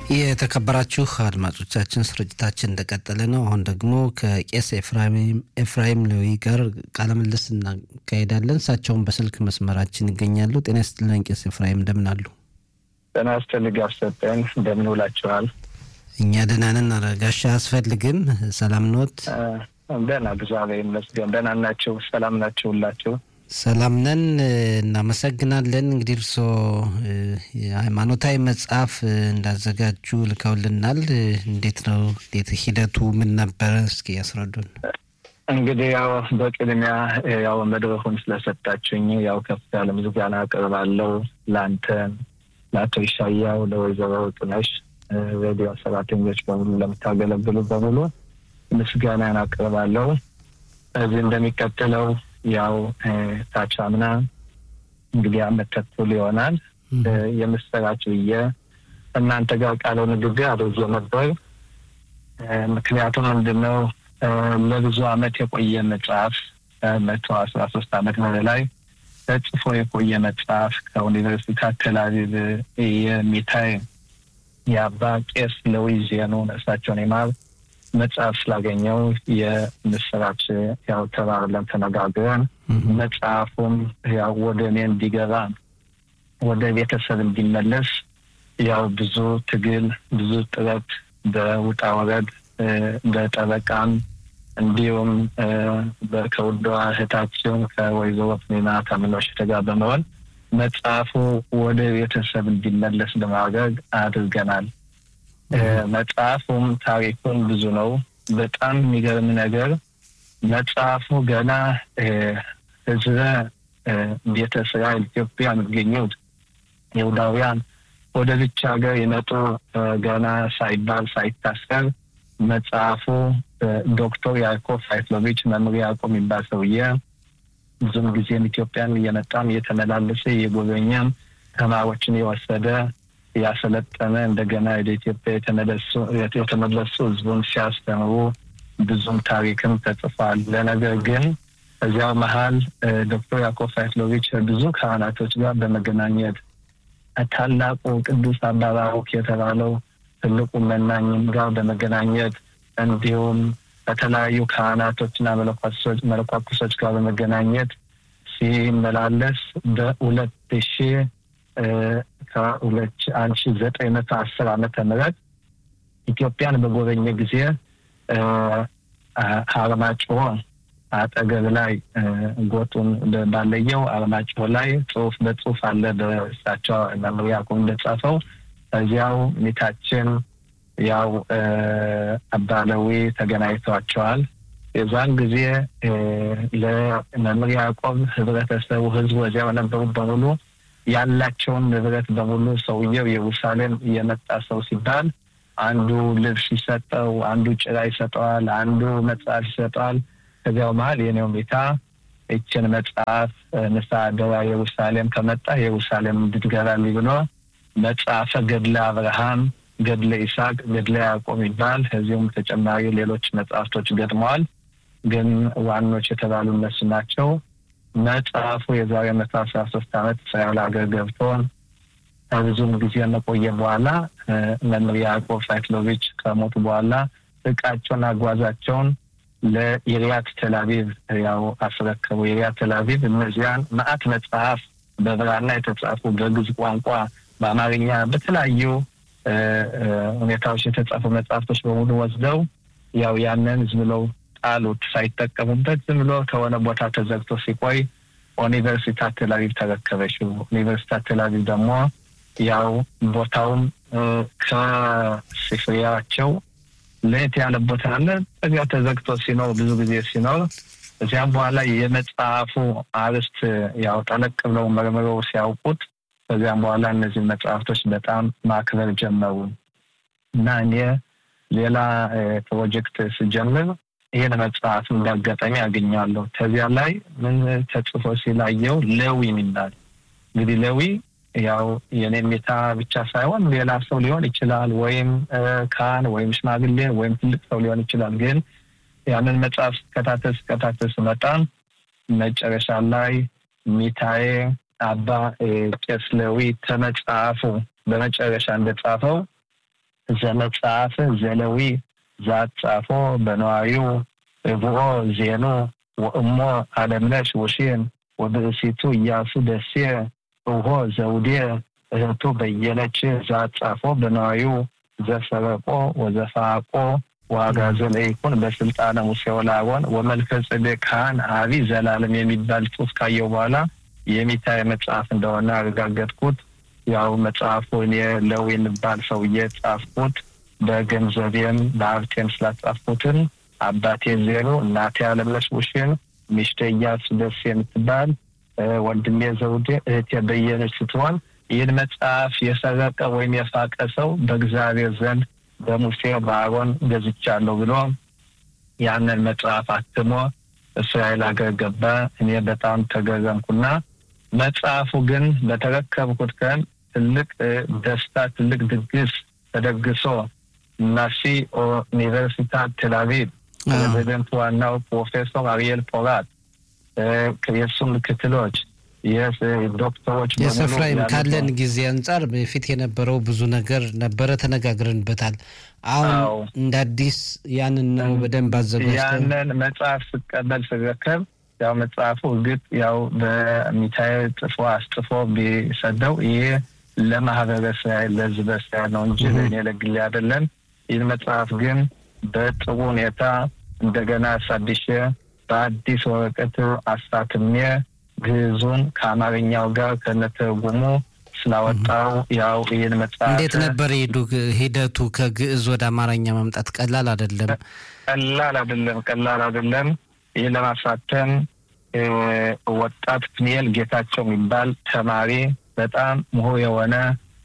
የተከበራችሁ አድማጮቻችን ስርጭታችን እንደቀጠለ ነው። አሁን ደግሞ ከቄስ ኤፍራይም ሌዊ ጋር ቃለ ምልልስ እናካሄዳለን። እሳቸውን በስልክ መስመራችን ይገኛሉ። ጤና ይስጥልን ቄስ ኤፍራይም እንደምን አሉ? ጤና ይስጥልኝ አሰጠን እንደምን ውላችኋል? እኛ ደህና ነን። ጋሻ አያስፈልግም። ሰላም ኖት? ደህና እግዚአብሔር ይመስገን። ደህና ናቸው? ሰላም ናቸው ሁላቸው? ሰላም ነን። እናመሰግናለን። እንግዲህ እርስዎ የሃይማኖታዊ መጽሐፍ እንዳዘጋጁ ልከውልናል። እንዴት ነው እንዴት ሂደቱ ምን ነበረ? እስኪ ያስረዱን። እንግዲህ ያው በቅድሚያ ያው መድረኩን ስለሰጣችሁኝ ያው ከፍ ያለ ምስጋና አቀርባለሁ ለአንተን፣ ለአቶ ይሻያው፣ ለወይዘሮ ጥነሽ ሬዲዮ ሰራተኞች በሙሉ ለምታገለግሉ በሙሉ ምስጋናን አቀርባለሁ። እዚህ እንደሚቀጥለው ያው ታች አምና እንግዲህ አመት ተኩል ይሆናል የምስራች ብዬ እናንተ ጋር ቃለው ንግግር አድርጌ ነበር። ምክንያቱም ምንድን ነው ለብዙ አመት የቆየ መጽሐፍ መቶ አስራ ሶስት አመት በላይ ተጽፎ የቆየ መጽሐፍ ከዩኒቨርሲቲ ተላቪቭ የሚታይ የአባ ቄስ ለዊ ዜኑ ነፍሳቸውን ይማር መጽሐፍ ስላገኘው የምስራች ያው ተባብለን ተነጋግረን መጽሐፉም ያው ወደ እኔ እንዲገባ ወደ ቤተሰብ እንዲመለስ ያው ብዙ ትግል ብዙ ጥረት በውጣ ወረድ በጠበቃም እንዲሁም ከውዷ እህታችን ከወይዘሮ ፍኔና ከምኖሽ ጋር በመሆን መጽሐፉ ወደ ቤተሰብ እንዲመለስ ለማድረግ አድርገናል። መጽሐፉም ታሪኩን ብዙ ነው። በጣም የሚገርም ነገር መጽሐፉ ገና ህዝበ ቤተ እስራኤል ኢትዮጵያ የሚገኙት ይሁዳውያን ወደ ብቻ ሀገር የመጡ ገና ሳይባል ሳይታሰር መጽሐፉ ዶክተር ያዕቆብ ፋይትሎቪች መምህር ያዕቆብ የሚባል ሰውዬ ብዙም ጊዜም ኢትዮጵያን እየመጣም እየተመላለሰ እየጎበኘም ተማሪዎችን የወሰደ ያሰለጠነ እንደገና ወደ ኢትዮጵያ የተመለሱ ህዝቡን ሲያስተምሩ ብዙም ታሪክም ተጽፏል። ለነገር ግን እዚያው መሀል ዶክተር ያዕቆብ ፋይትሎቪች ብዙ ካህናቶች ጋር በመገናኘት ታላቁ ቅዱስ አባ ባሩክ የተባለው ትልቁ መናኝም ጋር በመገናኘት እንዲሁም ከተለያዩ ካህናቶችና መለኳኩሶች ጋር በመገናኘት ሲመላለስ በሁለት ሺህ ከሁለት አንድ ሺ ዘጠኝ መቶ አስር ዓመተ ምህረት ኢትዮጵያን በጎበኘ ጊዜ አርማጭሆ አጠገብ ላይ ጎጡን ባለየው አርማጭሆ ላይ ጽሁፍ በጽሁፍ አለ። በእሳቸው መምህር ያዕቆብ እንደጻፈው እዚያው ሚታችን ያው አባለዊ ተገናኝተዋቸዋል። የዛን ጊዜ ለመምህር ያዕቆብ ህብረተሰቡ፣ ህዝቡ እዚያው ነበሩ በሙሉ ያላቸውን ንብረት በሙሉ ሰውየው ኢየሩሳሌም የመጣ ሰው ሲባል አንዱ ልብስ ይሰጠው፣ አንዱ ጭራ ይሰጠዋል፣ አንዱ መጽሐፍ ይሰጠዋል። ከዚያው መሀል የኔው ሜታ ይችን መጽሐፍ ንስሐ አደራ ኢየሩሳሌም ከመጣ ኢየሩሳሌም እንድትገባልኝ ብሎ መጽሐፈ ገድለ አብርሃም፣ ገድለ ይስሐቅ፣ ገድለ ያዕቆብ ይባል ከዚሁም ተጨማሪ ሌሎች መጽሐፍቶች ገጥመዋል። ግን ዋኖች የተባሉ እነሱ ናቸው። መጽሐፉ የዛሬ መቶ አስራ ሶስት አመት እስራኤል ሀገር ገብቶ ከብዙም ጊዜ መቆየ በኋላ መምህር ያዕቆብ ፋይትሎቪች ከሞቱ በኋላ እቃቸውን አጓዛቸውን ለኢሪያት ቴላቪቭ ያው አስረከቡ። ኢሪያት ቴላቪቭ እነዚያን መዓት መጽሐፍ በብራና የተጻፉ በግዕዝ ቋንቋ፣ በአማርኛ በተለያዩ ሁኔታዎች የተጻፉ መጽሐፍቶች በሙሉ ወስደው ያው ያንን ዝም ብለው ጣሉት ሳይጠቀሙበት ዝም ብሎ ከሆነ ቦታ ተዘግቶ ሲቆይ ዩኒቨርሲታት ቴላቪቭ ተረከበችው። ዩኒቨርሲታት ቴላቪቭ ደግሞ ያው ቦታውም ከስፍሪያቸው ለየት ያለ ቦታ አለ። እዚያ ተዘግቶ ሲኖር ብዙ ጊዜ ሲኖር እዚያም በኋላ የመጽሐፉ አርዕስት ያው ጠለቅ ብለው መርምረው ሲያውቁት ከዚያም በኋላ እነዚህ መጽሐፍቶች በጣም ማክበር ጀመሩ እና እኔ ሌላ ፕሮጀክት ስጀምር ይህን መጽሐፍ እንዳጋጣሚ ያገኛለሁ። ከዚያ ላይ ምን ተጽፎ ሲላየው ለዊ የሚባል እንግዲህ ለዊ ያው የኔሜታ ብቻ ሳይሆን ሌላ ሰው ሊሆን ይችላል፣ ወይም ካህን ወይም ሽማግሌ ወይም ትልቅ ሰው ሊሆን ይችላል። ግን ያንን መጽሐፍ ስከታተል ስከታተል ስመጣ መጨረሻ ላይ ሚታዬ አባ ቄስ ለዊ ተመጽሐፉ በመጨረሻ እንደጻፈው ዘመጽሐፍ ዘለዊ ዛጻፎ በነዋሪው ብኦ ዜኑ ወእሞ አለምነሽ ውሽን ወብእሲቱ እያሱ ደሴ እሆ ዘውዴ እህቱ በየነች ዛጻፎ በነዋሪው ዘሰረቆ ወዘፋቆ ዋጋ ዘለይኩን በስልጣነ ሙሴ ወላሮን ወመልከ ጼዴቅ ካህን አቢ ዘላለም የሚባል ጽሑፍ ካየው በኋላ የሚታይ መጽሐፍ እንደሆነ አረጋገጥኩት። ያው መጽሐፉ እኔ ለው የሚባል ሰውዬ ጻፍኩት። በገንዘቤም በሀብቴም ስላጻፍኩትን አባቴ ዜሮ፣ እናቴ አለምነሽ ውሽን፣ ሚስቴ እያሱ ደስ የምትባል ወንድሜ ዘውዴ፣ እህቴ በየነች ስትሆን ይህን መጽሐፍ የሰረቀ ወይም የፋቀ ሰው በእግዚአብሔር ዘንድ በሙሴ በአሮን ገዝቻለሁ ብሎ ያንን መጽሐፍ አትሞ እስራኤል ሀገር ገባ። እኔ በጣም ተገረምኩና መጽሐፉ ግን በተረከብኩት ቀን ትልቅ ደስታ፣ ትልቅ ድግስ ተደግሶ ናሲ ዩኒቨርሲታት ቴልአቪቭ ፕሬዚደንት ዋናው ፕሮፌሰር አሪኤል ፖራት የእሱ ምክትሎች ዶክተሮች የስፍራይም ካለን ጊዜ አንጻር በፊት የነበረው ብዙ ነገር ነበረ፣ ተነጋግረንበታል። አሁን እንደ አዲስ ያንን ነው በደንብ አዘጋጅተው ያንን መጽሐፍ ስቀበል ስረከብ ያው መጽሐፉ እርግጥ ያው በሚታየ ጽፎ አስጽፎ ቢሰደው ይሄ ለማህበረ እስራኤል ለሕዝበ እስራኤል ነው እንጂ ለእኔ ለግሌ አይደለም። ይህን መጽሐፍ ግን በጥሩ ሁኔታ እንደገና አሳድሼ በአዲስ ወረቀት አሳትሜ ግዕዙን ከአማርኛው ጋር ከነትርጉሙ ስላወጣው ያው ይህን መጽሐፍ እንዴት ነበር ሄዱ ሂደቱ? ከግዕዝ ወደ አማርኛ ማምጣት ቀላል አይደለም። ቀላል አይደለም። ቀላል አይደለም። ይህ ለማሳተም ወጣት ፕኒኤል ጌታቸው የሚባል ተማሪ በጣም ምሁር የሆነ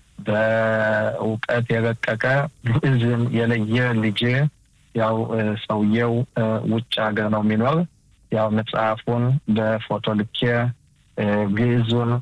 በእውቀት የረቀቀ ግዕዝን የለየ ልጅ ያው ሰውየው ውጭ ሀገር ነው የሚኖር ያው መጽሐፉን በፎቶ ልኬ ግዕዙን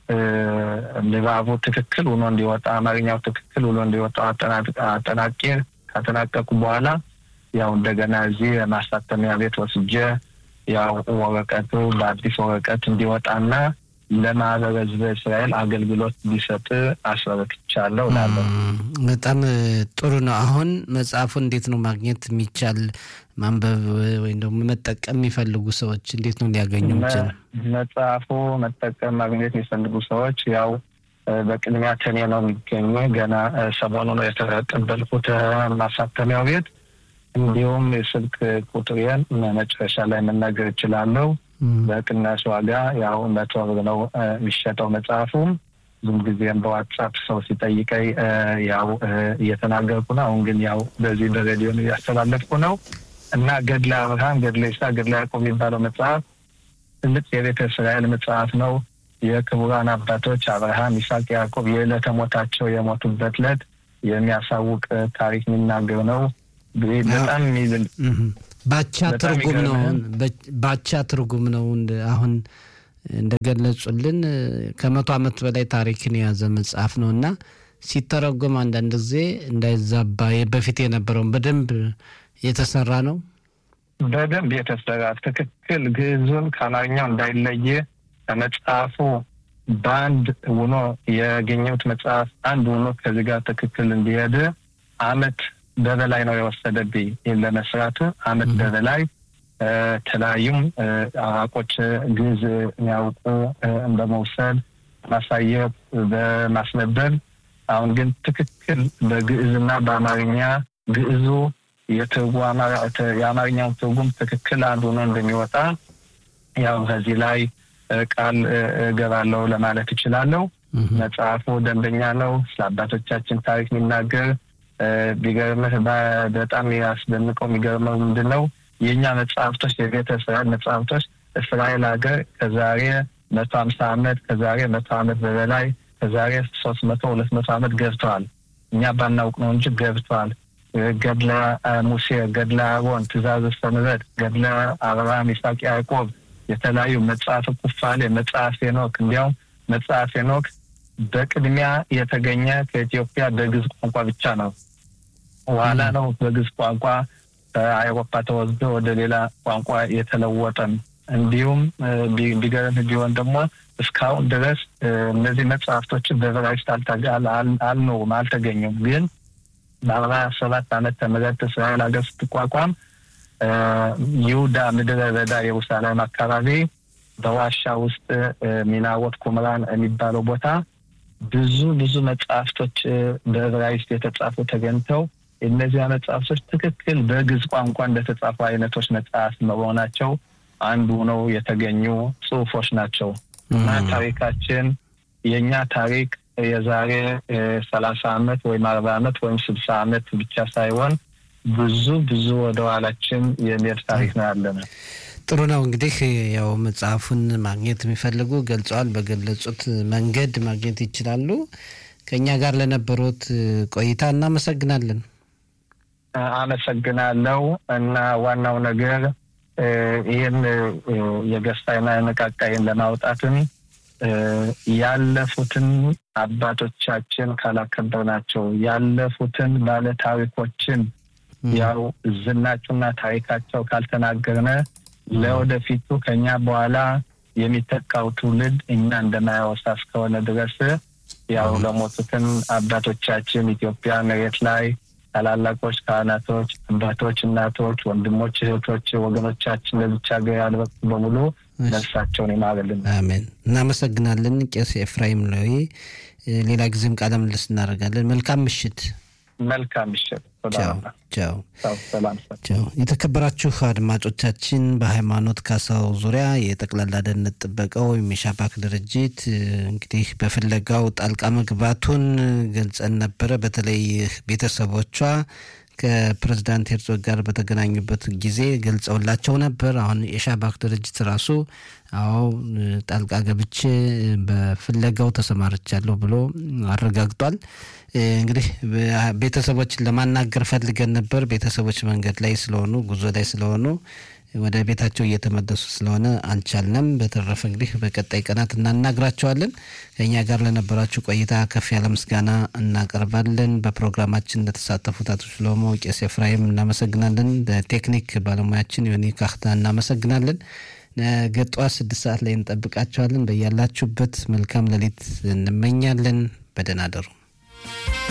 ንባቡ ትክክል ሆኖ እንዲወጣ አማርኛው ትክክል ሆኖ እንዲወጣ አጠናቄ ካጠናቀቁ በኋላ ያው እንደገና እዚህ ማሳተሚያ ቤት ወስጄ ያው ወረቀቱ በአዲስ ወረቀት እንዲወጣና ለማህበረ ሕዝበ እስራኤል አገልግሎት እንዲሰጥ አስረክቻለሁ እላለሁ። በጣም ጥሩ ነው። አሁን መጽሐፉ እንዴት ነው ማግኘት የሚቻል? ማንበብ ወይም ደግሞ መጠቀም የሚፈልጉ ሰዎች እንዴት ነው ሊያገኙ ይችላል? መጽሐፉ መጠቀም ማግኘት የሚፈልጉ ሰዎች ያው በቅድሚያ ከኔ ነው የሚገኙ። ገና ሰሞኑ ነው የተቀበልኩት ማሳተሚያው ቤት። እንዲሁም የስልክ ቁጥሬን መጨረሻ ላይ መናገር እችላለሁ። በቅናሽ ዋጋ ያው መቶ ብር ነው የሚሸጠው መጽሐፉም። ብዙም ጊዜም በዋትሳፕ ሰው ሲጠይቀኝ ያው እየተናገርኩ ነው። አሁን ግን ያው በዚህ በሬዲዮ እያስተላለፍኩ ነው እና ገድለ አብርሃም፣ ገድለ ይስሐቅ፣ ገድለ ያዕቆብ የሚባለው መጽሐፍ ትልቅ የቤተ እስራኤል መጽሐፍ ነው። የክቡራን አባቶች አብርሃም፣ ይስሐቅ፣ ያዕቆብ የዕለተ ሞታቸው የሞቱበት ዕለት የሚያሳውቅ ታሪክ የሚናገር ነው። በጣም የሚዝል ባቻ ትርጉም ነው። ባቻ ትርጉም ነው። አሁን እንደገለጹልን ከመቶ ዓመት በላይ ታሪክን የያዘ መጽሐፍ ነው እና ሲተረጎም አንዳንድ ጊዜ እንዳይዛባ በፊት የነበረውን በደንብ የተሰራ ነው። በደንብ የተሰራ ትክክል ግዕዙን ከአማርኛው እንዳይለየ ከመጽሐፉ በአንድ ውኖ ያገኘሁት መጽሐፍ አንድ ውኖ ከዚህ ጋር ትክክል እንዲሄድ አመት በበላይ ነው የወሰደብኝ። ይህን ለመስራት አመት በበላይ ተለያዩም አዋቆች ግዕዝ የሚያውቁ በመውሰድ ማሳየት፣ በማስነበብ አሁን ግን ትክክል በግዕዝና በአማርኛ ግዕዙ የአማርኛው ትርጉም ትክክል አንዱ ነው እንደሚወጣ ያው ከዚህ ላይ ቃል እገባለሁ ለማለት እችላለሁ። መጽሐፉ ደንበኛ ነው። ስለ አባቶቻችን ታሪክ የሚናገር ቢገርምህ በጣም ያስደንቀው የሚገርመው ምንድን ነው የእኛ መጽሐፍቶች የቤተ እስራኤል መጽሐፍቶች እስራኤል ሀገር ከዛሬ መቶ ሀምሳ ዓመት ከዛሬ መቶ ዓመት በበላይ ከዛሬ ሶስት መቶ ሁለት መቶ ዓመት ገብተዋል። እኛ ባናውቅ ነው እንጂ ገብተዋል። ገድለ ሙሴ፣ ገድለ አሮን፣ ትእዛዘ ሰንበት፣ ገድለ አብርሃም፣ ይስሐቅ፣ ያዕቆብ የተለያዩ መጽሐፍ ኩፋሌ፣ መጽሐፍ ሄኖክ እንዲያውም መጽሐፍ ሄኖክ በቅድሚያ የተገኘ ከኢትዮጵያ በግዕዝ ቋንቋ ብቻ ነው። በኋላ ነው በግዕዝ ቋንቋ ከአውሮፓ ተወስዶ ወደ ሌላ ቋንቋ የተለወጠም። እንዲሁም ቢገርም ቢሆን ደግሞ እስካሁን ድረስ እነዚህ መጽሐፍቶችን በዕብራይስጥ አልኖሩም፣ አልተገኙም። ግን በአርባ ሰባት ዓመተ ምህረት እስራኤል ሀገር ስትቋቋም ይሁዳ ምድረ በዳ ኢየሩሳሌም አካባቢ በዋሻ ውስጥ ሚናወት ኩምራን የሚባለው ቦታ ብዙ ብዙ መጽሐፍቶች በዕብራይስጥ የተጻፉ ተገኝተው እነዚያ መጽሐፍቶች ትክክል በግዕዝ ቋንቋ እንደተጻፉ አይነቶች መጽሐፍ መሆናቸው አንዱ ነው የተገኙ ጽሁፎች ናቸው እና ታሪካችን የእኛ ታሪክ የዛሬ ሰላሳ አመት ወይም አርባ አመት ወይም ስልሳ አመት ብቻ ሳይሆን ብዙ ብዙ ወደ ኋላችን የሚሄድ ታሪክ ነው ያለን። ጥሩ ነው እንግዲህ ያው መጽሐፉን ማግኘት የሚፈልጉ ገልጸዋል። በገለጹት መንገድ ማግኘት ይችላሉ። ከእኛ ጋር ለነበሩት ቆይታ እናመሰግናለን። አመሰግናለሁ እና ዋናው ነገር ይህን የገዝታይና የነቃቃይን ለማውጣትን ያለፉትን አባቶቻችን ካላከበርናቸው ያለፉትን ባለ ታሪኮችን ያው ዝናቸውና ታሪካቸው ካልተናገርነ ለወደፊቱ ከኛ በኋላ የሚተካው ትውልድ እኛ እንደማያወሳ እስከሆነ ድረስ ያው ለሞቱትን አባቶቻችን ኢትዮጵያ መሬት ላይ ታላላቆች ካህናቶች፣ አባቶች፣ እናቶች፣ ወንድሞች፣ እህቶች፣ ወገኖቻችን ለብቻ ሀገር ያልበቁ በሙሉ ነፍሳቸውን ይማርልን። አሜን። እናመሰግናለን ቄስ ኤፍራይም ለዊ። ሌላ ጊዜም ቃለ ምልልስ እናደርጋለን። መልካም ምሽት። መልካም ምሽት። ቻው። ሰላም። የተከበራችሁ አድማጮቻችን በሃይማኖት ካሳው ዙሪያ የጠቅላላ ደህንነት ጥበቃው ወይም የሻባክ ድርጅት እንግዲህ በፍለጋው ጣልቃ መግባቱን ገልጸን ነበረ። በተለይ ቤተሰቦቿ ከፕሬዝዳንት ሄርዞግ ጋር በተገናኙበት ጊዜ ገልጸውላቸው ነበር። አሁን የሻባክ ድርጅት ራሱ አዎ ጣልቃ ገብቼ በፍለጋው ተሰማርቻለሁ ብሎ አረጋግጧል። እንግዲህ ቤተሰቦችን ለማናገር ፈልገን ነበር። ቤተሰቦች መንገድ ላይ ስለሆኑ ጉዞ ላይ ስለሆኑ ወደ ቤታቸው እየተመለሱ ስለሆነ አልቻልንም። በተረፈ እንግዲህ በቀጣይ ቀናት እናናግራቸዋለን። ከእኛ ጋር ለነበራችሁ ቆይታ ከፍ ያለ ምስጋና እናቀርባለን። በፕሮግራማችን ለተሳተፉት አቶ ሽሎሞ፣ ቄስ ኤፍራይም እናመሰግናለን። ለቴክኒክ ባለሙያችን ዮኒ ካክታ እናመሰግናለን። ነገ ጠዋት ስድስት ሰዓት ላይ እንጠብቃቸዋለን። በያላችሁበት መልካም ሌሊት እንመኛለን። በደህና አደሩ።